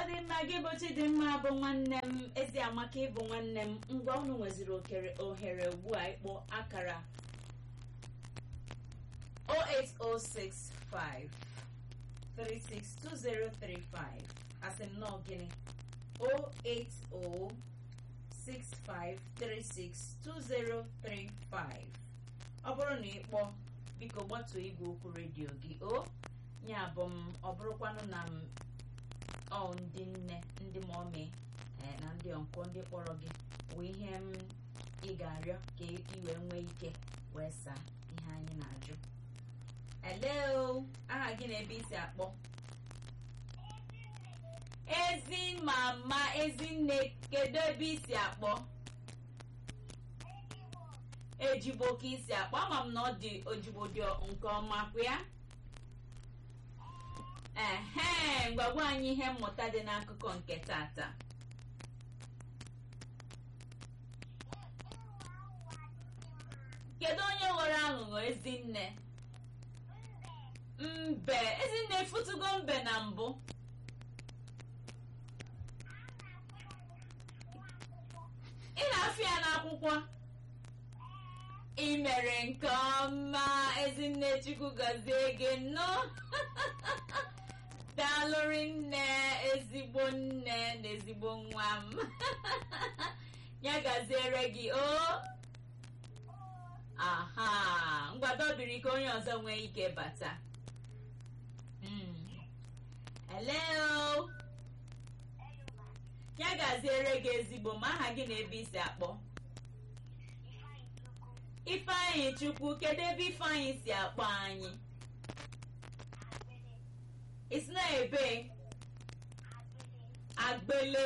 dị mma gị bụ Chidimma bụ nwanne m ezi amaka ịbụ nwanne m ngwa unu nweziri okere ohere ugbu a ịkpọ akara 08065 362035 asị m nọọ gịnị 08065362035 ọ bụrụ na ị kpọọ biko gbatuo igwe okwu redio gị o ya bụ m ọ bụrụkwanụ na m ọ ndị nne ndị mọmi na ndị ọnkọ ndị kpọrọ gị wee ihe m ị ga-arịọ ka ị wee nwee ike wee saa ihe anyị na-ajụ hello aha gị na ebe isi akpọ ezi mama ezinne kedu ebe isi akpọ ejigbo ka isi akpọ ama m na ọ dị ojigbo dị nke ọma kwa ya ehe gwagwa anyị ihe mmụta dị n'akụkọ nke tata kedu onye ghọrọ aghụghọ ezinne mbe ezinne efutugo mbe na mbụ ị na-afụ ya n'akwụkwọ ị mere nke ọma ezinne chukwu gọzie gị nnọọ daalụrị nne ezigbo nne na ezigbo nwa m ya gaziere gị o aha ngwadobiri ka onye ọzọ nwee ike bata hello ya gaziere gị ezigbo ma aha gị na ebe isi akpọ ifeanyị chukwu kedu ebe ifeanyị si akpọ anyị isi na ebe agbele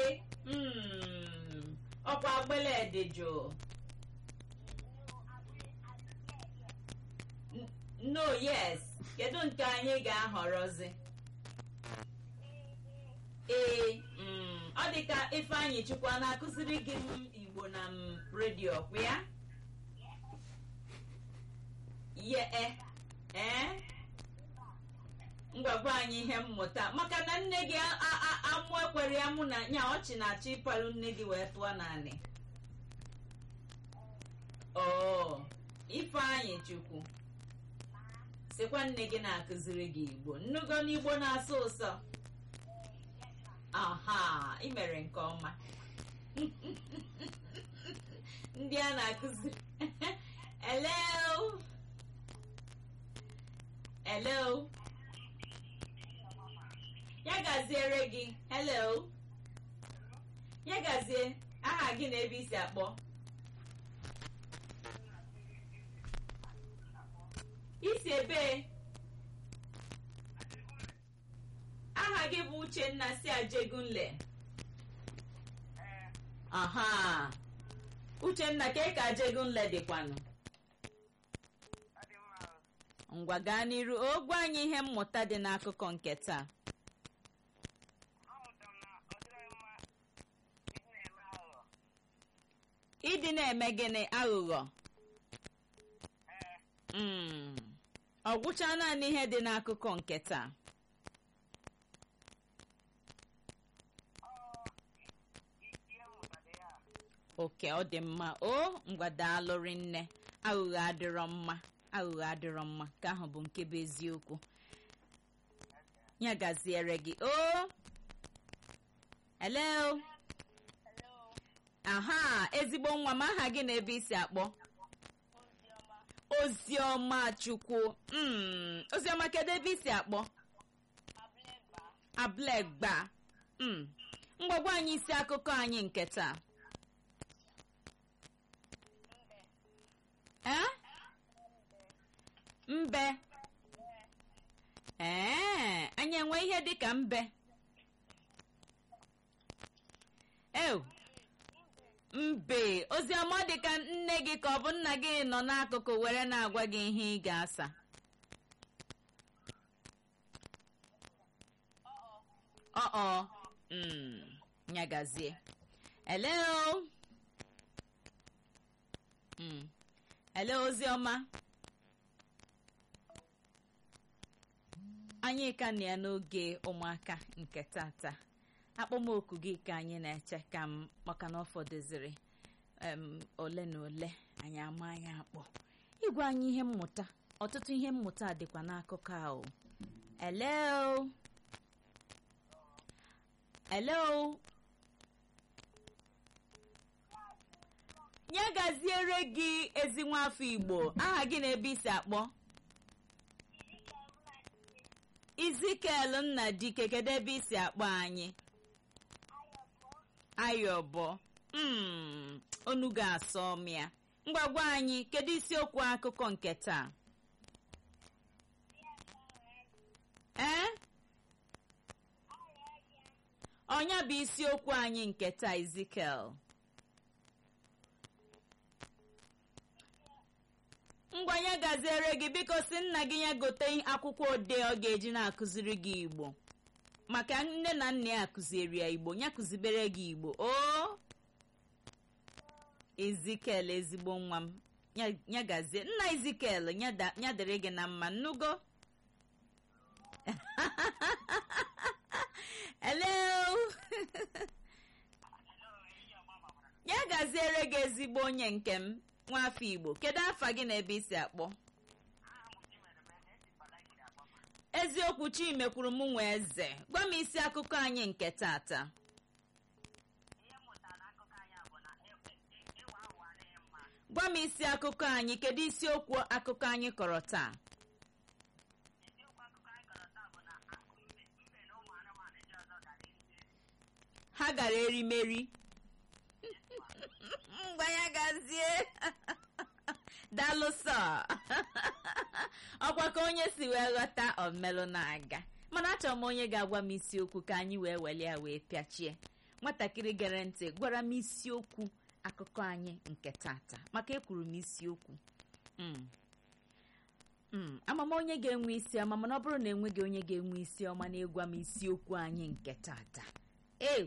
ọkwa agbele dị jụụ no yes kedu nke anyị ga-ahọrọzi ee ọ dị ka ifeanyị chukwu a na-akụziri gị m igbo na m redio kwa ya ye ee ngwagwa anyị ihe mmụta maka na nne gị amụ ekwere ya mụ na nya ọchị na-achọ ịpalụ nne gị wee tụọ naanị oo ifeanyị chukwu sikwa nne gị na-akụziri gị igbo nnugo n'igbo na-asụ ụsọ aha ị mere nke ọma ndị a na-akụziri hello hello ya gaziere gị hello ya gazie aha gị na ebe isi akpọ isi ebe aha gị bụ uchenna si ajegunle aha uchenna ka ka ajegunle dịkwanụ ngwa gaa n'iru ogwe anyị ihe mmụta dị n'akụkọ nke taa ịdị na-eme gịnị aghụghọ ọ gwụcha naanị ihe dị n'akụkọ nke taa oke ọ dị mma o ngwadaalụrị nne aghụghọ adịrọ mma aghụghọ adịrọ mma ka ahụ bụ nke bụ eziokwu ya gaziere gị o hello aha ezigbo nwa m aha gị na ebe isi akpọ oziọma chukwu oziọma kedu ebe isi akpọ ablegba ngwagwa anyị isi akụkọ anyị nke taa mbe ee anyị enwe ihe dịka mbe ew mbe oziọma dịka nne gị ka ọ bụ nna gị nọ n'akụkụ were na-agwa gị ihe ị ga-asa ọọ nyagazie hello hello oziọma anyị ka na ya n'oge ụmụaka nke tata akpọmoku gị ka anyị na-eche ka m maka na ọ fọdụziri em, ole na ole anyị ama anyị akpọ ịgwa anyị ihe mmụta ọtụtụ ihe mmụta dịkwa n'akụkọ ahụ hello hello ya gaziere gị ezi nwafọ igbo aha gị na ebe isi akpọ izikel nna dike kedu ebe isi akpọ anyị ayọbọ mm, onu ga-asọ m ya ngwagwa anyị kedu isiokwu akụkọ nke taa ee ọnya bụ isiokwu anyị nke taa izikel ngwa ya gaziere gị biko si nna gị ya gote akwụkwọ ode ọ ga-eji na-akụziri gị igbo maka nne na nna ya kụziri ya igbo ya kụzibere gị igbo o izikel ezigbo nwa m ya- ya gazie nna izikel ya da- ya dịrị gị na mma nnugo hello ya gaziere gị ezigbo onye nke m nwafọ igbo kedu afa gị na ebe isi akpọ eziokwu chime kwuru m nwe eze gwa m isi akụkọ anyị nke tata gwa m isi akụkọ anyị kedu isiokwu akụkọ anyị kọrọ taa ha gara erimeri ngwa ya gazie daalụ sọ ọkwa ka onye si wee ghọta omelụ na-aga mana achọrọ m onye ga-agwa m isiokwu ka anyị wee were ya wee pịachie nwatakịrị gere ntị gwara m isiokwu akụkọ anyị nke tata maka ekwuru m isiokwu Mm. Mm, amama onye ga-enwe isi ọma mana ọ bụrụ na enweghị onye ga-enwe isi ọma na-egwa m isiokwu anyị nke tata e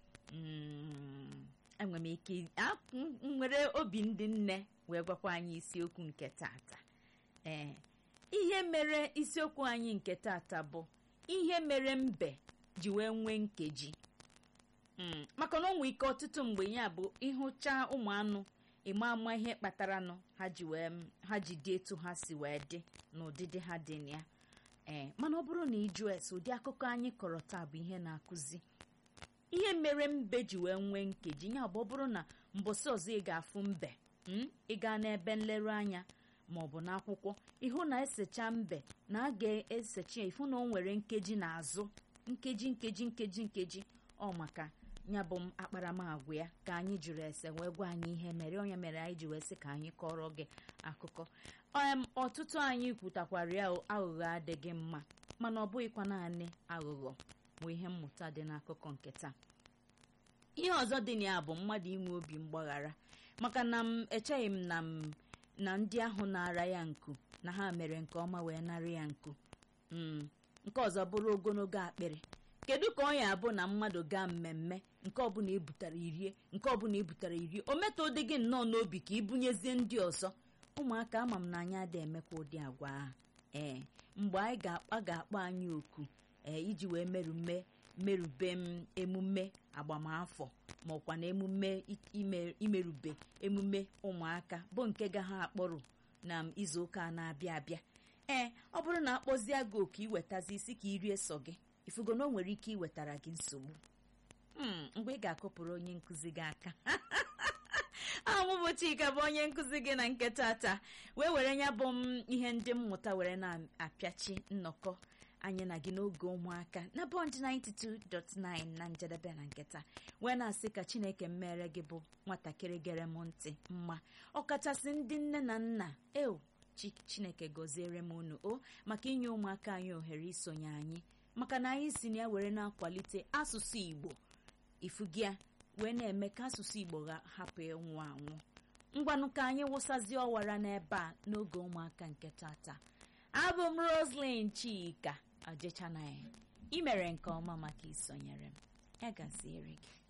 enwere m ike a- m- m nwere obi ndị nne wee gwakwa anyị isiokwu nke tata ee ihe mere isiokwu anyị nke tata bụ ihe mere mbe ji wee nwee nkeji Mm, maka na ọ nwee ike ọtụtụ mgbe ya bụ ịhụcha ụmụ anụ ịma ama ihe kpatara nụ ha ji wee ha ji dị etu ha si wee dị na ụdịdị ha dị na ya ee mana ọ bụrụ na ịjụ ese ụdị akụkọ anyị kọrọ taa bụ ihe na-akụzi ihe mere mbe ji wee nwee nkeji ya bụ ọ bụrụ na mbọsị ọzọ ị ga-afụ mbe mm, ị gaa n'ebe nlereanya ma ọ bụ n'akwụkwọ ịhụ na esecha mbe na a ga-esecha ya ịfụ na o nwere nkeji n'azụ nkeji nkeji nkeji nkeji ọ maka ya bụ m akparamagwa ya ka anyị jụrụ ese wee gwa anyị ihe mere onye mere anyị ji wee sị ka anyị kọrọ gị akụkọ em ọtụtụ anyị kwutakwara ya o, aghụghọ adịghị mma mana ọ bụghịkwa naanị aghụghọ bụ ihe mmụta dị n'akụkọ nke taa ihe ọzọ dị na ya bụ mmadụ inwe obi mgbaghara maka na m echeghị m na m na ndị ahụ na-ara ya nku na ha mere nke ọma wee nara ya nku Mm, nke ọzọ bụrụ ogologo akpịrị kedu ka ọ ya abụ na mmadụ gaa mmemme nke ọbụla ebutara irie nke ọbụla ebutara irie o metụ dị gị nnọọ n'obi ka ibunyezie ndị ọzọ ụmụaka ama m na anyị adịghị emekwa ụdị agwa ahụ ee mgbe anyị ga-akpa ga-akpọ anyị oku ee iji wee merume merube m emume agbamafọ ma ọkwa na emume i- ime- imerube emume ụmụaka bụ nke ga ha akpọrọ na izu ụka a na-abịa abịa ee ọ bụrụ na akpọzie gị oku iwetazi isi ka irie sọ gị ifugo na o nwere ike iwetara gị nsogbu Mm, mgbe ị ga-akụpụrụ onye nkụzi gị aka ahụ bụ chika bụ onye nkụzi gị na nke tata wee were ya bụ m ihe ndị mmụta were na-apịachi nnọkọ anyị na gị n'oge ụmụaka na bọnd 92.9 na njedebe na nketa wee na-asị ka chineke mmere gị bụ nwatakịrị gere m ntị mma ọkachasị ndị nne na nna eo chi chineke gọziere m unu o maka inye ụmụaka anyị ohere isonye anyị maka na anyị si na ya were na-akwalite asụsụ igbo ifugia wee na-eme ka asụsụ igbo ga- hapụ ịnwụ anwụ ngwanụ ka anyị wụsazie ọwara n'ebe a n'oge ụmụaka nke tata abụ m roslyn chika ajechanaghị ị mere nke ọma maka isonyere m ya gaziere gị